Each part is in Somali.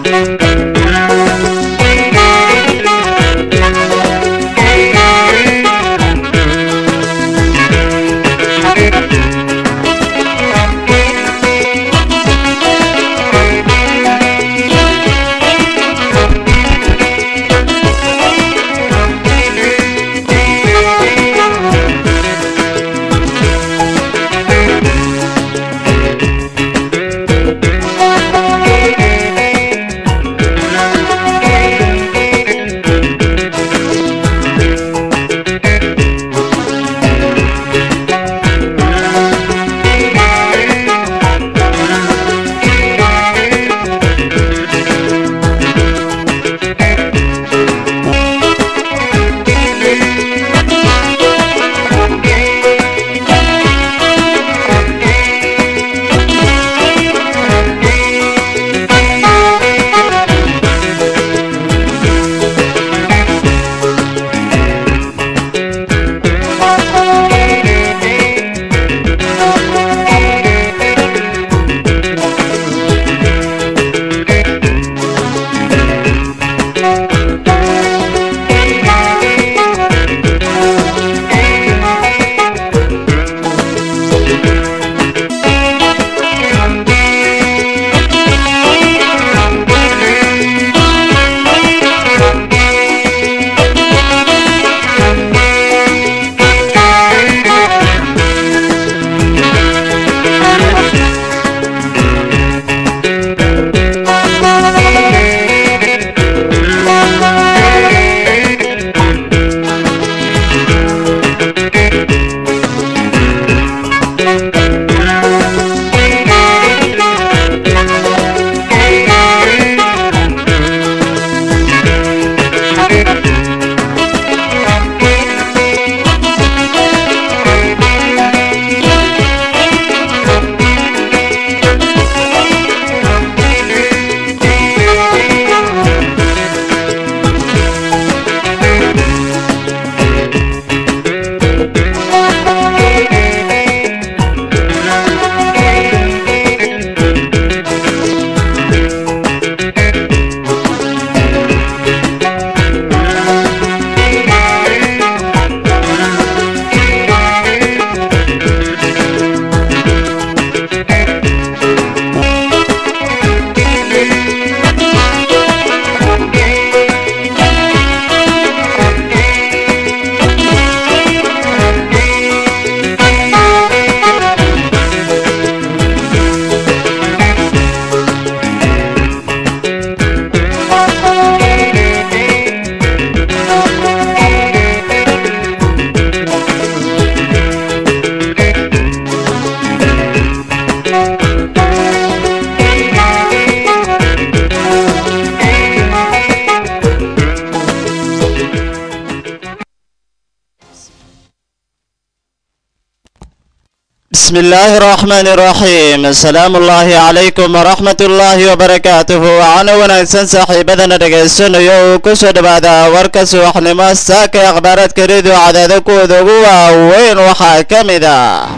بسم الله الرحمن الرحيم السلام الله عليكم ورحمة الله وبركاته وعنا ونagsan saaxiibadana dhagaysanayo uu ku soo dhawaada warka subaxnimo saaka ee akhbaaraadka redio cadaada kuwooda ugu waaweyn waxaa ka mid ah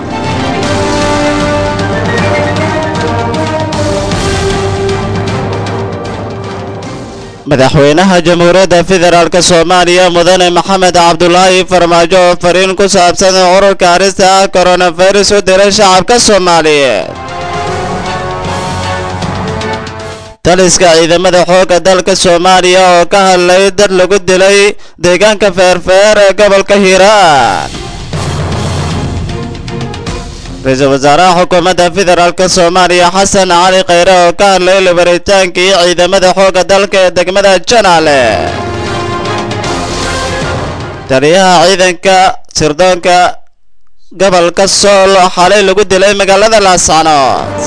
madaxweynaha jamhuuriyadda federaalk soomaaliya mudane maxamed cabdulaahi farmaajo oo fariin ku saabsan ururka arista ah koronafirus u diray shacabka soomaaliyeed taliska ciidamada xoogga dalka soomaaliya oo ka hadlay dad lagu dilay deegaanka feerfeer ee gobolka hiiraan ra-iisul wasaaraha xukuumadda federaalk soomaaliya xasan cali khayre oo ka hadlay labaritaankii ciidamada xoogga dalka ee degmada janaale taliyaha ciidanka sirdoonka gobolka sool oo xalay lagu dilay magaalada laascanood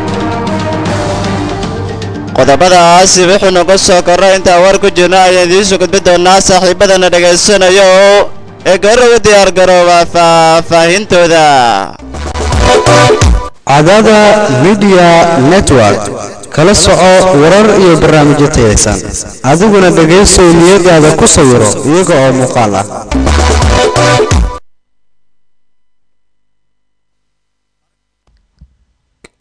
qodobadaasi wuxuu nagu soo korray intaa war ku jirno ayaan idiinsoo gudbi doonaa saaxiibadana dhegaysanayo ee goorra u diyaar garooba faahfaahintooda cadaada midiya network kala soco warar iyo barnaamijyo tayaysan adiguna dhegaysow niyadaada ku sawiro iyaga oo muuqaal ah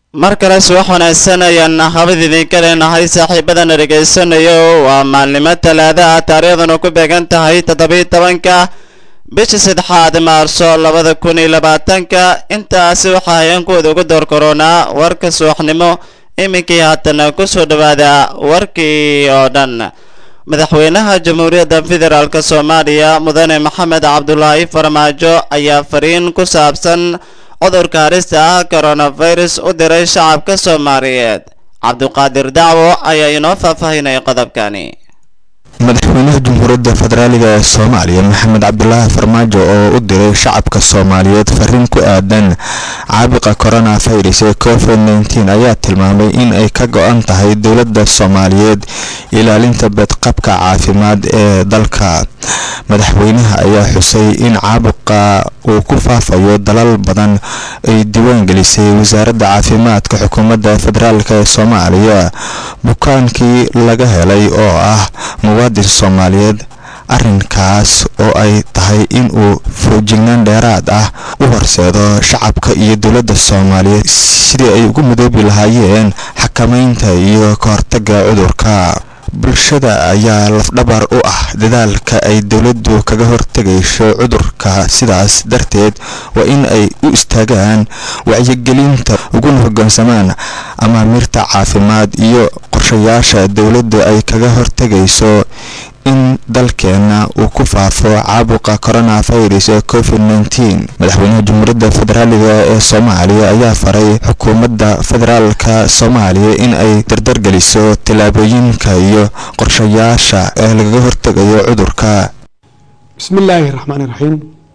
mar kale subax wanaagsan ayaan habad idinka leenahay saaxiibadana dhegaysanayo waa maalnimo talaada ah taariikhdanu ku beegan tahay toddobiyi tobanka bisha saddexaad maarso labada kun iyo labaatanka intaasi waxaa hayeenkooda ugu door koronaa warka subaxnimo iminkii haatana kusoo dhawaada warkii oo dhan madaxweynaha jamhuuriyadda federaalk soomaaliya mudane maxamed cabdulaahi farmaajo ayaa fariin ku saabsan cudurka harista ah coronavirus u diray shacabka soomaaliyeed cabduqaadir dacwo ayaa inoo faahfaahinaya qodobkani madaxweynaha jamhuuriyadda federaaliga ee soomaaliya maxamed cabdulaahi farmaajo oo u diray shacabka soomaaliyeed fariin ku aadan caabuqa coronavirus ee covid nteen ayaa tilmaamay in ay ka go-an tahay dowladda soomaaliyeed ilaalinta badqabka caafimaad ee dalka madaxweynaha ayaa xusay in caabuqa uu ku faafayo dalal badan ay diiwaan gelisay wasaaradda caafimaadka xukuumadda federaalk ee soomaaliya bukaankii laga helay oo ah muwaadin soomaaliyeed arrinkaas oo ay tahay in uu foojignaan dheeraad ah u horseedo shacabka iyo dowladda soomaaliyeed sidii ay ugu midoobi lahaayeen xakamaynta iyo ka hortagga cudurka bulshada ayaa lafdhabar u ah dadaalka ay dowladdu kaga hortegayso cudurka sidaas darteed waa in ay u istaagaan wacyigelinta uguna hoggaansamaan amaamiirta caafimaad iyo qorshayaasha dowladdu ay kaga hortegayso in dalkeena uu ku faafo caabuqa coronavirus ee covid nteen madaxweynaha jamhuuriyadda federaaliga ee soomaaliya ayaa faray xukuumadda federaalka soomaaliya in ay dardargeliso tallaabooyinka iyo qorshayaasha ee lagaga hortegayo cudurka bismi illaahi raxmaani raxiim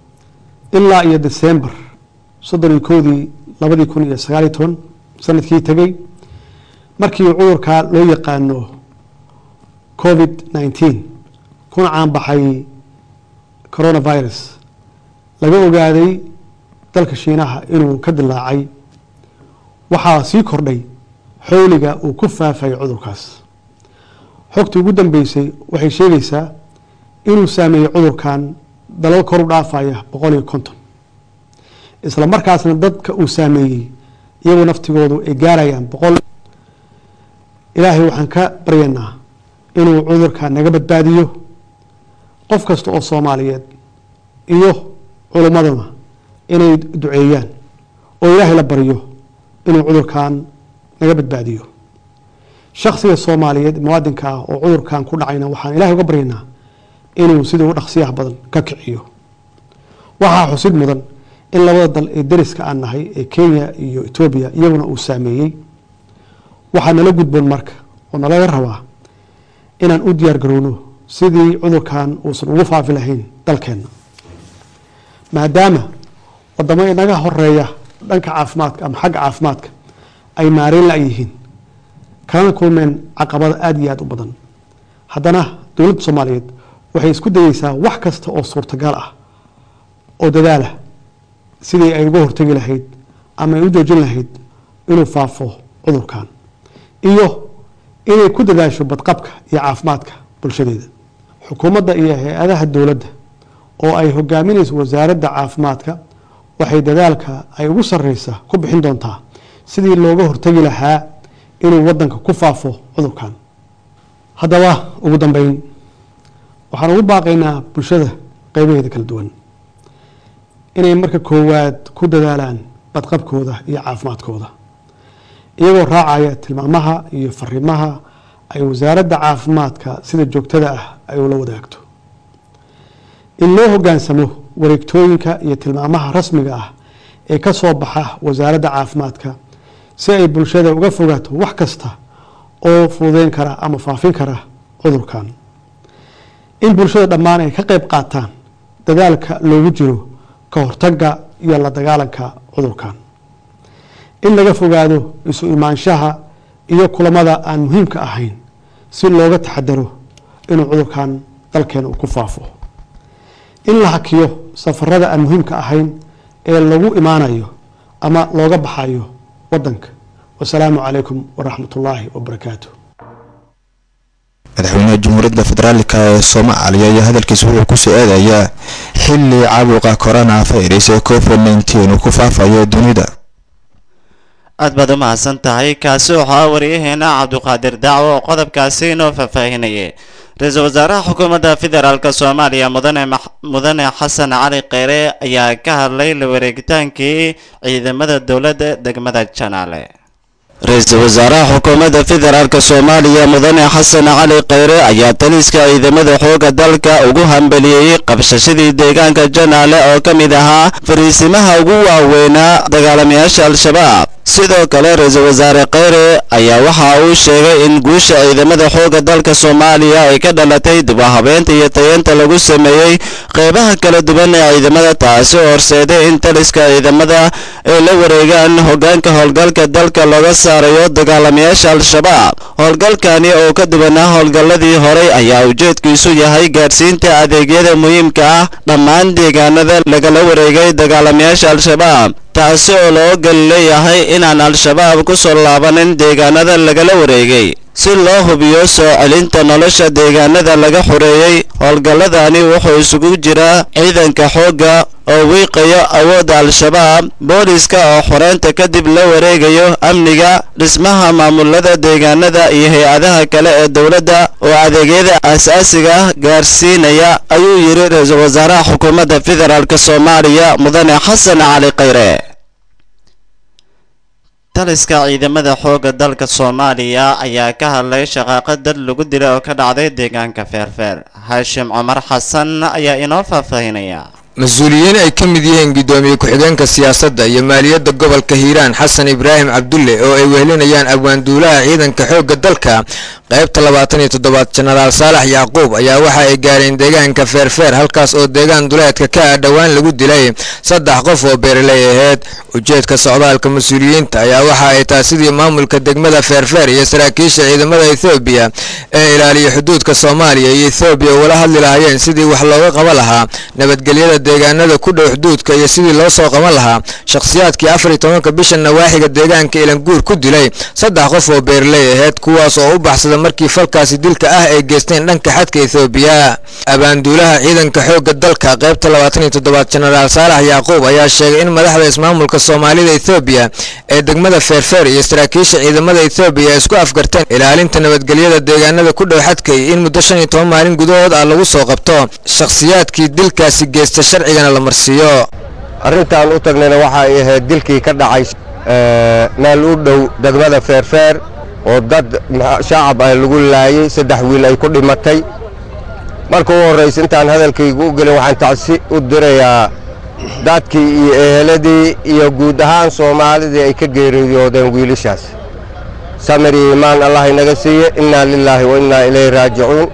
ilaa iyo desembar soddon iyo kowdii labadii kun iyo sagaaliyo toban sanadkii tegey markii cudurka loo yaqaano covid nteen kuna caanbaxay coronavirus laga ogaaday dalka shiinaha inuu ka dilaacay waxaa sii kordhay xowliga uu ku faafayay cudurkaas xogtii ugu dambeysay waxay sheegaysaa inuu saameeyey cudurkan dalal kor u dhaafaya boqol iyo konton isla markaasna dadka uu saameeyey iyagoo naftigoodu ay gaarayaan boqol ilaahay waxaan ka baryaynaa inuu cudurka naga badbaadiyo qof kasta oo soomaaliyeed iyo culummaduna inay duceeyaan oo ilaahay la baryo inuu cudurkan naga badbaadiyo shaksiga soomaaliyeed muwaadinka ah oo cudurkan ku dhacayna waxaan ilahay uga baryaynaa inuu sidii u dhaqsiyaha badan ka kiciyo waxaa xusid mudan in labada dal ee dariska aan nahay ee kenya iyo etoobiya iyaguna uu saameeyey waxaa nala gudboon marka oo nalaga rabaa inaan u diyaar garowno sidii cudurkan uusan ugu faafi lahayn dalkeenna maadaama wadamo inaga horeeya dhanka caafimaadka ama xagga caafimaadka ay maareyn la yihiin kalana kulmeen caqabada aada iyo aada u badan haddana dowladda soomaaliyeed waxay isku dayeysaa wax kasta oo suurtagal ah oo dadaalah sidii ay uga hortegi lahayd ama ay u joojin lahayd inuu faafo cudurkan iyo inay ku dadaasho badqabka iyo caafimaadka bulshadeeda xukuumadda iyo hay-adaha dowladda oo ay hogaaminayso wasaaradda caafimaadka waxay dadaalka ay ugu sareysa ku bixin doontaa sidii looga hortegi lahaa inuu wadanka ku faafo cudurkan haddaba ugu dambeyn waxaan ugu baaqaynaa bulshada qeybaheeda kala duwan inay marka koowaad ku dadaalaan badqabkooda iyo caafimaadkooda iyagoo raacaya tilmaamaha iyo fariimaha ay wasaaradda caafimaadka sida joogtada ah ay ula wadaagto in loo hogaansamo wareegtooyinka iyo tilmaamaha rasmiga ah ee ka soo baxa wasaaradda caafimaadka si ay bulshada uga fogaato wax kasta oo fududeyn kara ama faafin kara cudurkan in bulshada dhammaan ay ka qeyb qaataan dadaalka loogu jiro ka hortagga iyo la dagaalanka cudurkan in laga fogaado isu imaanshaha iyo kulamada aan muhiimka ahayn si looga taxadaro inuu cudurkan dalkeena uu ku faafo in la hakiyo safarada aan muhiimka ahayn ee lagu imaanayo ama looga baxayo wadanka wasalaamu calaykum waraxmat ullaahi wabarakaatu madaxweynaha jamhuuriyadda federaalka ee soomaaliya ayaa hadalkiisa wuxuu kusoo eedayaa xili caabuqa corona virus ee covid nteen uu ku faafayo dunida aad baad u mahadsan tahay kaasi waxaa waryaheena cabduqaadir dacwo oo qodobkaasi inoo faahfaahinayay ra-iisul wasaaraha xukuumadda federaalk soomaaliya mudane mudane xasan cali kheyre ayaa ka hadlay la wareegitaankii ciidamada dowladda degmada janaale ra-iisul wasaaraha xukuumadda federaalk soomaaliya mudane xasan cali kheyre ayaa taliska ciidamada xooga dalka ugu hambeliyey qabshashadii deegaanka janaale oo ka mid ahaa fariisimaha ugu waaweynaa dagaalamayaasha al-shabaab sidoo kale ra-iisul wasaare kheyre ayaa waxa uu sheegay in guusha ciidamada xooga dalka soomaaliya ay ka dhalatay dibahabeenta iyo tayeenta lagu sameeyey qeybaha kala duwan ee ciidamada taasi oo horseeday in taliska ciidamada ay la wareegaan hogaanka howlgalka dalka looga saarayo dagaalamayaasha al-shabaab howlgalkani oo ka duwanaa howlgalladii horey ayaa ujeedkiisu yahay gaadhsiinta adeegyada muhiimka ah dhammaan deegaanada lagala wareegay dagaalamayaasha al-shabaab taasi oo loo gal leeyahay inaan al-shabaab ku soo laabanin deegaanada lagala wareegay si loo hubiyo soo celinta nolosha deegaanada laga xoreeyey howlgalladani wuxuu isugu jiraa ciidanka xoogga oo wiiqayo awoodda al-shabaab booliska oo xoreynta kadib la wareegayo amniga dhismaha maamulada deegaanada iyo hay-adaha kale ee dowladda oo adeegyada aasaasiga ah gaarsiinaya ayuu yidhi ra-iisul wasaaraha xukuumadda federaalk soomaaliya mudane xasan cali kheyre taliska ciidamada xoogga dalka soomaaliya ayaa ka hadlay shaqaaqa dad lagu dilay oo ka dhacday deegaanka feerfeer haashim cumar xasan ayaa inoo faahfaahinaya mas-uuliyiin ay ka mid yihiin guddoomiye ku-xigeenka siyaasadda iyo maaliyadda gobolka hiiraan xasan ibraahim cabdulle oo ay wehelinayaan abwaanduulaha ciidanka xoogga dalka qaybta labaatan iyo toddobaad jenaraal saalax yacquub ayaa waxa ay gaareen deegaanka feerfeer halkaas oo deegaan duleedka ka ah dhowaan lagu dilay saddex qof oo beeraley aheyd ujeedka socdaalka mas-uuliyiinta ayaa waxa ay tahay sidii maamulka degmada feerfeer iyo saraakiisha ciidamada ethoobiya ee ilaaliya xuduudka soomaaliya iyo ethoobiya ugala hadli lahaayeen sidii wax looga qaban lahaa nabadgelyada deegaanada ku dhow xuduudka iyo sidii loo soo qaban lahaa shakhsiyaadkii afar iyo tobanka bisha nawaaxiga deegaanka ilanguur ku dilay saddex qof oo beeraley aheyd kuwaas oo u baxsada markii falkaasi dilka ah ay geysteen dhanka xadka ethoobiya abaanduulaha ciidanka xoogga dalka qaybta labaatan iyo toddobaad jenaraal saalax yacquub ayaa sheegay in madaxda ismaamulka soomaalida ethoobiya ee degmada feerfeer iyo saraakiisha ciidamada ethoobiya ay isku afgarteen ilaalinta nabadgelyada deegaanada ku dhow xadkay in muddo shan iyo toban maalin gudahood ah lagu soo qabto shakhsiyaadkii dilkaasi geysta sharcigana la marsiiyo arrintaan u tagnayna waxa ay ahayd dilkii ka dhacay meel u dhow degmada feerfeer oo dad shacab ah lagu laayey saddex wiil ay ku dhimatay marka u horraysa intaan hadalkaygu u gelin waxaan tacsi u dirayaa dadkii iyo eheladii iyo guud ahaan soomaalidii ay ka geeriyoodeen wiilashaas samir iyo iimaan allah inaga siiye innaa lilaahi wa innaa ilayhi raajicuun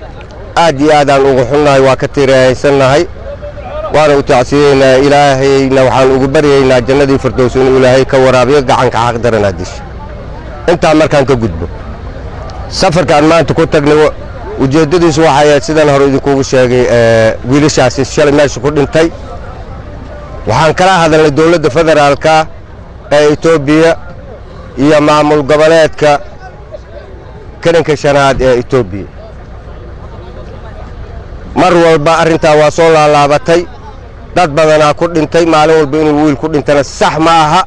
aad iyo aadaan ugu xunnahay waa ka tirahaysannahay waana u tacsiyeynaa ilaahayna waxaan ugu baryaynaa jannadii firdows inuu ilaahay ka waraabiyo gacanka xaqdaranaa disha intaa markaan ka gudbo safarkaan maanta ku tagnay ujeeddadiisu waxay ahayd sidaan hore idinkugu sheegay wiilashaasi shalay meesha ku dhintay waxaan kala hadalnay dowladda federaalka ee etoobiya iyo maamul goboleedka karinka shanaad ee etoobiya mar walba arrintaa waa soo laalaabatay dad badanaa ku dhintay maalin walba inuu wiil ku dhintana sax ma aha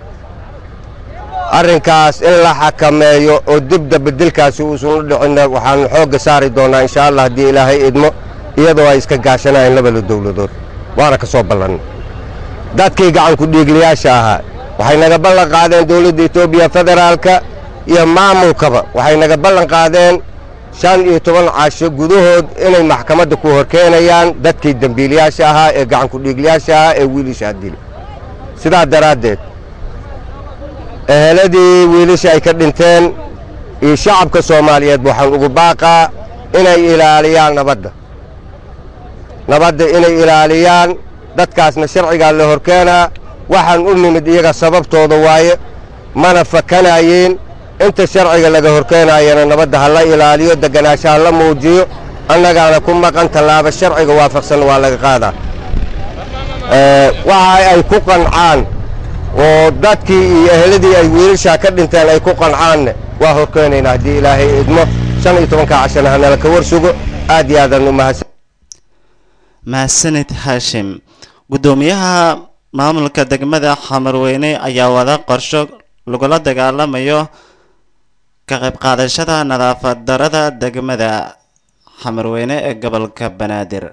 arrinkaas in la xakameeyo oo dibda bedelkaasi uusan u dhicinna waxaanu xoogga saari doonnaa insha allah haddii ilaahay idmo iyadoo ay iska gaashanayeen labada dowladood waana ka soo ballannay dadkii gacanku dhiigliyaasha ahaa waxay naga ballan qaadeen dowladda etoobiya federaalka iyo maamulkaba waxay naga ballan qaadeen shan iyo toban casho gudahood inay maxkamadda ku horkeenayaan dadkii dembiilayaasha ahaa ee gacanku dhiigliyaasha ahaa ee wiilashaa dili sidaa daraaddeed eheladii wiilasha ay ka dhinteen iyo shacabka soomaaliyeed waxaan ugu baaqaa inay ilaaliyaan nabadda nabadda inay ilaaliyaan dadkaasna sharcigaa la horkeenaa waxaan u nimid iyaga sababtooda waaye mana fakanayeen inta sharciga laga horkeenayana nabadda ha la ilaaliyo deganaansha ha la muujiyo annagaana ku maqan tallaaba sharciga waafaqsan waa laga qaadaa waxa ay ku qancaan oo dadkii iyo eheladii ay wiilashaa ka dhinteen ay ku qancaanne waa horkeenaynaa haddii ilaahay idmo shan iyo tobanka cashana hanala ka war sugo aad iyo aadaan u mahadsan mahadsanid haashim guddoomiyaha maamulka degmada xamarweyne ayaa wada qorsho lagula dagaalamayo ka qayb qaadashada nadaafad darada degmada xamarweyne ee gobolka banaadir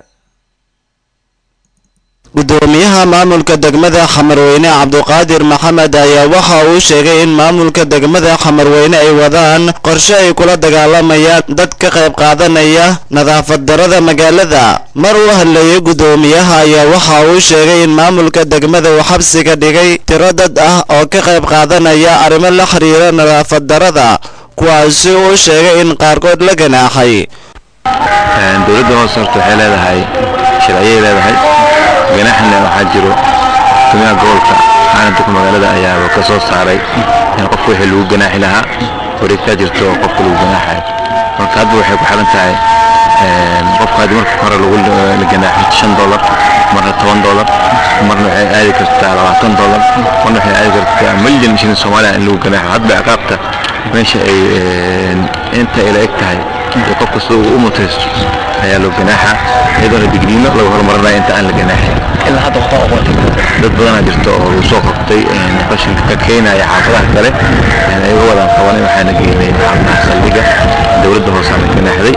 gudoomiyaha maamulka degmada xamarweyne cabduqaadir maxamed ayaa waxa uu sheegay in maamulka degmada xamarweyne ay wadaan qorshe ay kula dagaalamayaan dad ka qayb qaadanaya nadaafad darada magaalada mar uu hadlayay gudoomiyaha ayaa waxa uu sheegay in maamulka degmada uu xabsiga dhigay tiro dad ah oo ka qayb qaadanaya arrimo la xiriira nadaafad darada kuwaasi uu sheegay in qaarkood la ganaaxay dowladda hoose horta waxay leedahay sharciyay leedahay ganaaxna waxaa jiro guddoomiyaha gobolka caalamka magaalada ayaaba ka soo saaray in qofka wixii lagu ganaaxi lahaa wareegtaa jirto oo qofka lagu ganaaxayo marka hadba waxay ku xiran tahay qofka haddii marka hore lagu la ganaaxo shan dollar marna toban dollar marna waxay aadi kartaa labaatan dollar marna waxay aadi kartaa milyan shilin soomaaliya in lagu ganaaxo hadba ciqaabta meesha ay inta ay la eg tahay iyo qof kasta uu u mutaysto ayaa loo ganaaxa iyadoona digniino lagu horumarinaya inta aan la ganaaxin ilaa hadda waxba oqontay dad badanaa jirta oo lagu soo qabtay qashinka ka keenaya xaafadaha kale ayaga wadaan qabanay waxaana geynay xaafadaha saldhiga dowladda hoose aan ganaaxday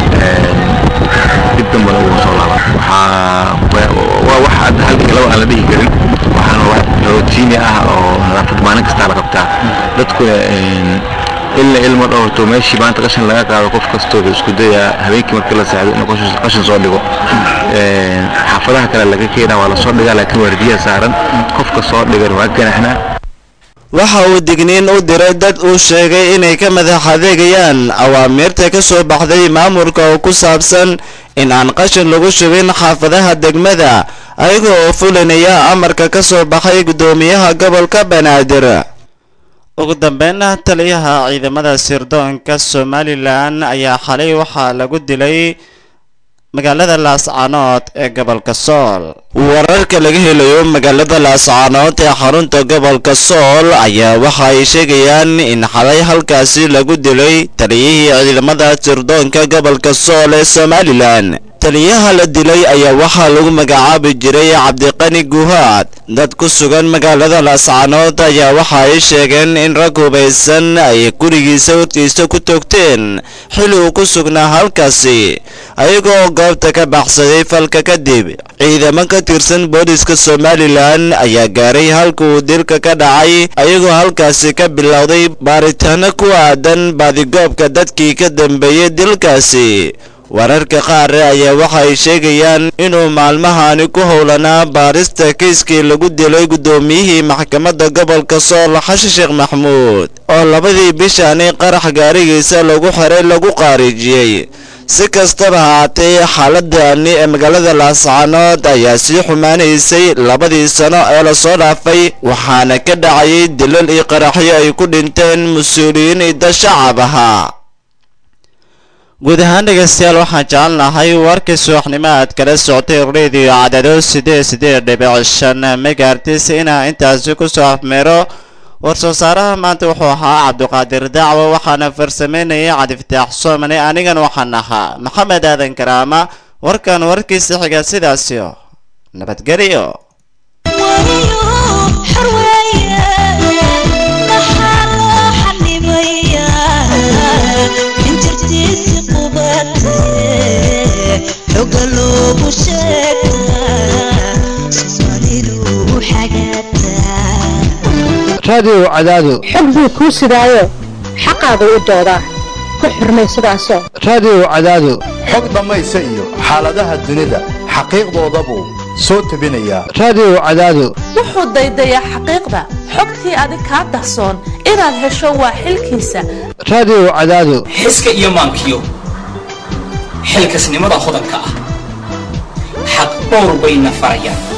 dib dambana ugu soo laaban waxaa waa wax hadda halkii laba aan la dhihi karin waxaana wax rotiini ah oo nadaafad maalin kastaa la qabtaa dadkuna ilna ilmo dhowrto meeshii maanta qashin laga qaado qof kastoo wuxuu isku dayaa habeenkii markii la seexdo inuu qashin- qashin soo dhigo xaafadaha kale laga keenaa waa lasoo dhigaa laakiin waardiyaha saaran qofka soo dhigan waa ganaxnaa waxa uu digniin u diray dad uu sheegay inay ka madax adeegayaan awaamiirta ka soo baxday maamulka oo ku saabsan in aan qashin lagu shubin xaafadaha degmada ayaga oo fulinaya amarka ka soo baxay guddoomiyaha gobolka banaadir ugu dambeynna taliyaha ciidamada sirdoonka somalilan ayaa xalay waxaa lagu dilay magaalada laascaanood ee gobolka sool wararka laga helayo magaalada laascaanood ee xarunta gobolka sool ayaa waxa ay sheegayaan in xalay halkaasi lagu dilay taliyihii ciidamada sirdoonka gobolka sool ee somalilan taliyaha la dilay ayaa waxaa lagu magacaabi jiray cabdiqani guhaad dad ku sugan magaalada laascaanood ayaa waxa ay sheegeen in rag hubaysan ay gurigiisa hortiisa ku toogteen xili uu ku sugnaa halkaasi ayagoo goobta ka baxsaday falka kadib ciidamo ka tirsan booliska somalilan ayaa gaaray halka uu dilka ka dhacay ayagoo halkaasi ka bilowday baaritaano ku aadan baadigoobka dadkii ka dambeeyey dilkaasi wararka qaar ayaa waxa ay sheegayaan inuu maalmahani ku howlanaa baarista kiiskii lagu dilay guddoomiyihii maxkamadda gobolka sool xashi sheekh maxmuud oo labadii bishani qarax gaarigiisa lagu xiray lagu qaarijiyey si kastaba haatee xaaladani ee magaalada laascaanood ayaa sii xumaanaysay labadii sano ee lasoo dhaafay waxaana ka dhacayay dilal iyo qaraxyo ay ku dhinteen mas-uuliyiin ida shacab ahaa guud ahaan dhegaystayaal waxaan jecelnahay warkii subaxnimo aad kala socotay radio cadado sideed sideed dhibic shan megaartis inaa intaasi kusoo afmeero war-soo saaraha maanta wuxuu ahaa cabdiqaadir dacwo waxaana farsameynayay cadiftaax soomane anigan waxaan ahaa maxamed aadan karaama warkan warkiisa xiga sidaasio nabadgelyo raadiyow cadaado xog buu kuu sidaayo xaqaagu u doodaa ku xurmay sidaasoo raadiyow cadaado xog dhammaysa iyo xaaladaha dunida xaqiiqdooda buu soo tebinayaa raadiyow cadaado wuxuu daydayaa xaqiiqda xogtii adig kaa dahsoon inaad hesho waa xilkiisa raadiyow cadaado xiska iyo maankiyo xilkasnimada hodanka ah xaq dhowr bayna farayaan